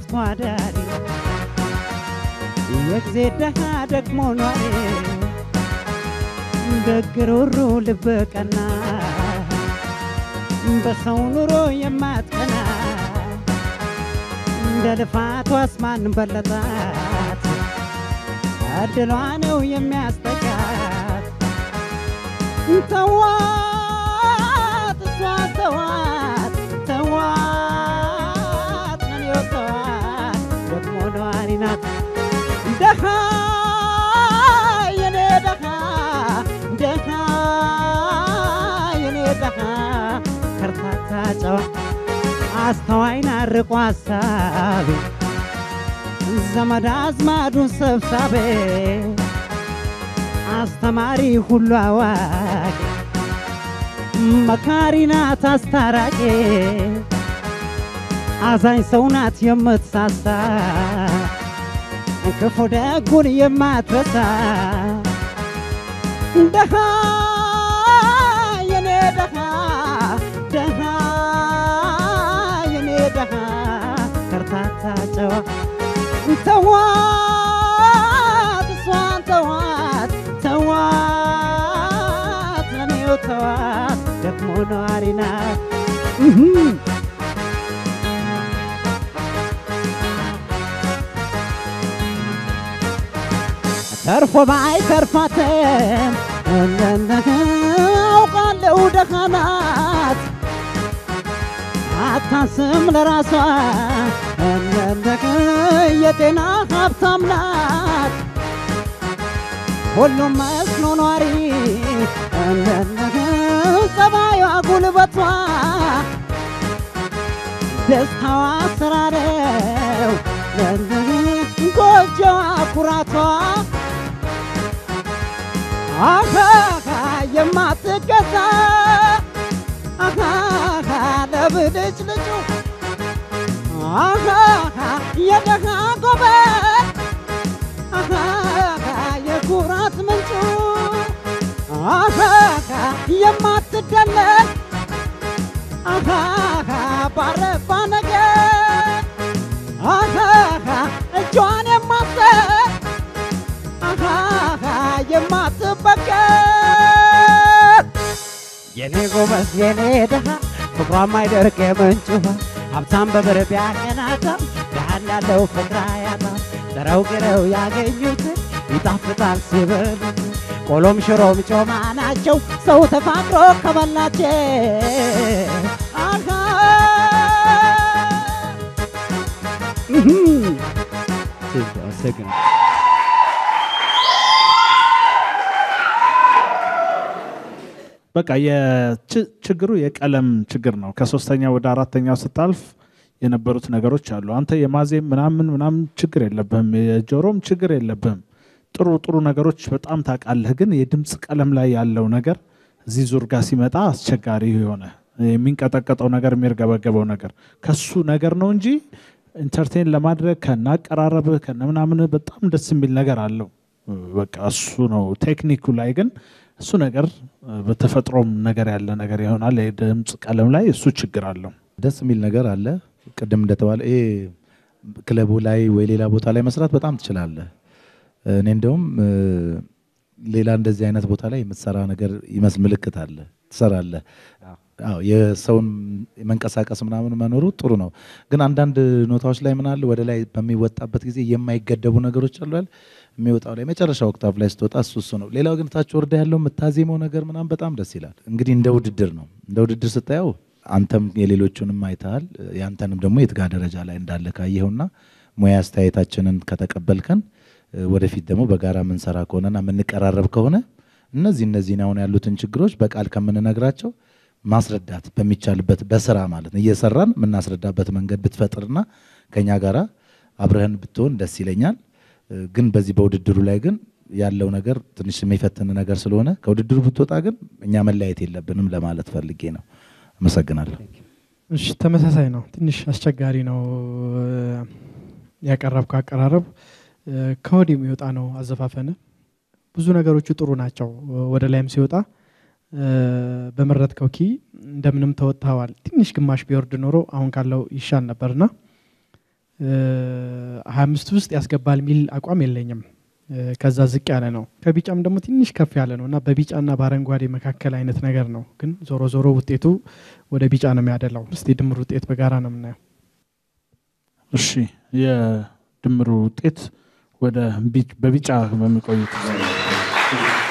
ተዋዳሪ የጊዜ ደሃ ደግሞ ኗሪ ደግሩሩ ልበቀና በሰው ኑሮ የማትቀና እንደ ልፋቷስ ማን በለጣት እድሏ ነው የሚያስጠጋት ተዋት እሷ ተዋት ተዋት ነኔው ተዋት ደግሞ ነዋሪ ናት ደሃ የኔ ደሃ ደሃ የኔ ደሃ ከርታታ ጨዋ አስተዋይና ርቆ አሳቢ ዘመድ አዝማዱን ሰብሳቤ አስተማሪ ሁሉ አዋቂ መካሪ ናት አስታራቂ አዛኝ ሰው ናት የምትሳሳ ክፉ ደጉን የማትረሳ ደሃ የኔ ደሃ ደሃ የኔ ደሃ ከርታታ ጨዋ ተዋት እሷን ተዋት ተዋት ለኔው ተዋት ደግሞ ነዋሪ ናት ተርፎ ባይ ተርፋትም አውቃለሁ ደሃ ናት አታስም ለራሷ እንደንደቅ የጤና ሀብታም ናት ሁሉም መስሎ ኗሪ እንደንደቅ ጸባዩ ጉልበቷ ደስታዋ ስራ ነው እንደንደቅ ጎጆዋ ኩራቷ አሃሃ የማትገዛ አሃሃ ለብልጭ ልጩ አሃሃ የደሃ ጎበር አሃሃ የኩራት ምንጩ አሃሃ የማትደለል አሃሃ ባረባ ነገር አሃሃ እጇን የማትሰጥ አሃሃ የማትበገር የኔ ጎበዝ የኔ ደሃ ፍቅሯ ማይደርቅ የምንጭ ውሃ ሀብታም በብር ቢያቀናታም ድሃን ያለው ፍቅር አያጣም። ጥረው ግረው ያገኙትን ይጣፍጣል ሲበሉት ቆሎም ሽሮም ጮማ ናቸው ሰው ተፋቅሮ ከበላቸው አሃ አመሰግናለሁ። በቃ የች- ችግሩ የቀለም ችግር ነው። ከሶስተኛ ወደ አራተኛው ስታልፍ የነበሩት ነገሮች አሉ። አንተ የማዜም ምናምን ምናምን ችግር የለብህም፣ የጆሮም ችግር የለብህም። ጥሩ ጥሩ ነገሮች በጣም ታውቃለህ። ግን የድምፅ ቀለም ላይ ያለው ነገር እዚህ ዙር ጋር ሲመጣ አስቸጋሪ የሆነ የሚንቀጠቀጠው ነገር የሚርገበገበው ነገር ከሱ ነገር ነው እንጂ ኢንተርቴን ለማድረግ ከናቀራረብህ ከነምናምንህ በጣም ደስ የሚል ነገር አለው። በቃ እሱ ነው ቴክኒኩ ላይ ግን እሱ ነገር በተፈጥሮም ነገር ያለ ነገር ይሆናል። የድምፅ ቀለም ላይ እሱ ችግር አለው። ደስ የሚል ነገር አለ። ቅድም እንደተባለ ይሄ ክለቡ ላይ ወይ ሌላ ቦታ ላይ መስራት በጣም ትችላለህ። እኔ እንደውም እ፣ ሌላ እንደዚህ አይነት ቦታ ላይ የምትሰራ ነገር ይመስል ምልክት አለ ትሰራለህ። አዎ የሰውን መንቀሳቀስ ምናምን መኖሩ ጥሩ ነው። ግን አንዳንድ ኖታዎች ላይ ምን አለ ወደ ላይ በሚወጣበት ጊዜ የማይገደቡ ነገሮች አሉ አይደል? የሚወጣው ላይ መጨረሻ ኦክታቭ ላይ ስትወጣ እሱ እሱ ነው። ሌላው ግን ታች ወርዳ ያለው የምታዜመው ነገር ምናምን በጣም ደስ ይላል። እንግዲህ እንደ ውድድር ነው። እንደ ውድድር ስታየው አንተም የሌሎቹንም አይተሃል። ያንተንም ደግሞ የትጋ ደረጃ ላይ እንዳለ ካየኸውና ሙያ አስተያየታችንን ከተቀበልከን እ፣ ወደፊት ደግሞ በጋራ የምንሰራ ከሆነና የምንቀራረብ ከሆነ እነዚህ እነዚህን አሁን ያሉትን ችግሮች በቃል ከምንነግራቸው ማስረዳት በሚቻልበት በስራ ማለት ነው እየሰራን የምናስረዳበት መንገድ ብትፈጥርና ከኛ ጋራ አብረህን ብትሆን ደስ ይለኛል። እ፣ ግን በዚህ በውድድሩ ላይ ግን ያለው ነገር ትንሽ የሚፈትን ነገር ስለሆነ ከውድድሩ ብትወጣ ግን እኛ መለያየት የለብንም ለማለት ፈልጌ ነው። አመሰግናለሁ። እሺ ተመሳሳይ ነው። ትንሽ አስቸጋሪ ነው ያቀረብከው አቀራረብ እ፣ ከወዲህ የሚወጣ ነው አዘፋፈን። ብዙ ነገሮቹ ጥሩ ናቸው። ወደ ላይም ሲወጣ እ፣ በመረጥከው ኪ እንደምንም ተወጥተዋል። ትንሽ ግማሽ ቢወርድ ኖሮ አሁን ካለው ይሻል ነበርና ሀያ አምስት ውስጥ ያስገባል የሚል አቋም የለኝም። እ፣ ከዛ ዝቅ ያለ ነው። ከቢጫም ደግሞ ትንሽ ከፍ ያለ ነው እና በቢጫና በአረንጓዴ መካከል አይነት ነገር ነው። ግን ዞሮ ዞሮ ውጤቱ ወደ ቢጫ ነው የሚያደላው። እስቲ ድምር ውጤት በጋራ ነው የምናየው። እሺ የድምሩ ውጤት ወደ ቢ- በቢጫ በሚቆዩት